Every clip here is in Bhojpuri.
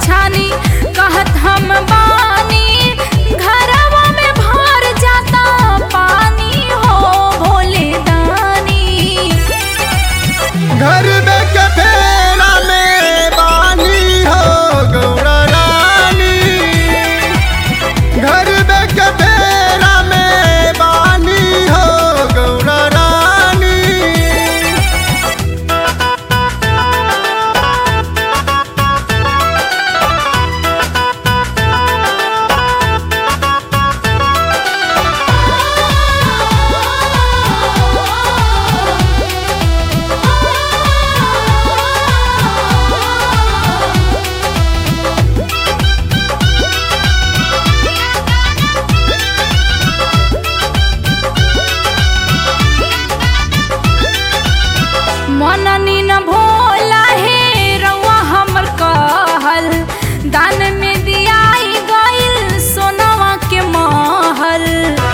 छानी कहत हम बानी घरवा में भर जाता पानी हो भोले दानी घर में के फेरा में बानी हो गौरा रानी घर में के फेरा में बानी हो गौरा रानी मननी न भोला हे रउआ हमर कहल दान में दियाई गइल सोनवा के महल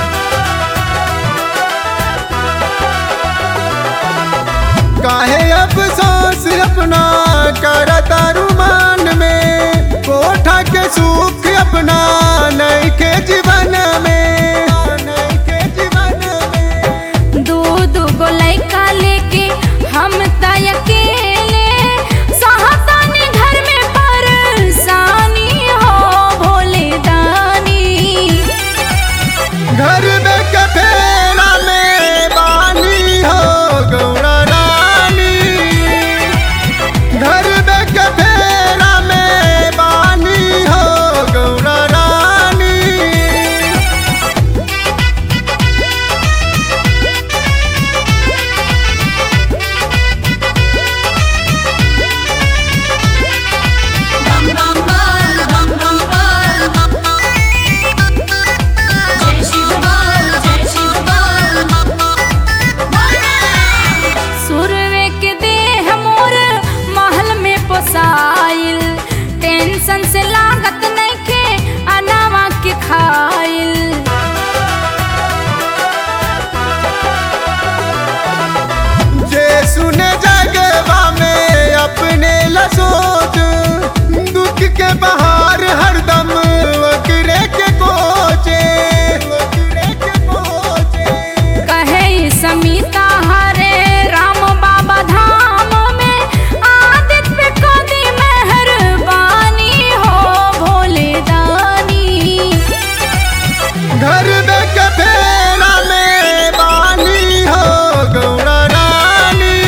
काहे अफसोस अपना करता रुमान में कोठा के सुख अपना नहीं के जीवन में नहीं के जीवन में दू दू गो लइका लेके हम त अकेले सहतानी घर में परेशानी हो भोले दानी घर में कफेरा में बानी हो गौरा रानी घर में कफेरा में बानी हो गौरा रानी सुरवे के देह मोर महल में पोसाइल टेंशन से लागत नइखे अनावा के खाइल जे सुने जगवा में अपने ला सोच दुख के बहार हरदम वकरे के कोचे वकरे के कोचे कहे ई समीता हरे राम बाबा धाम में आदित पे कदी मेहरबानी हो भोले दानी घर में कफेरा में बानी हो गौरा रानी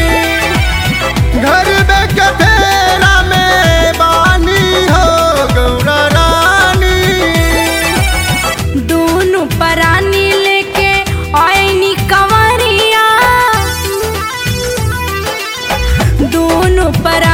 घर में कफेरा में बानी हो गौरा रानी दोनों परानी लेके आईनी कंवरिया दोनों पर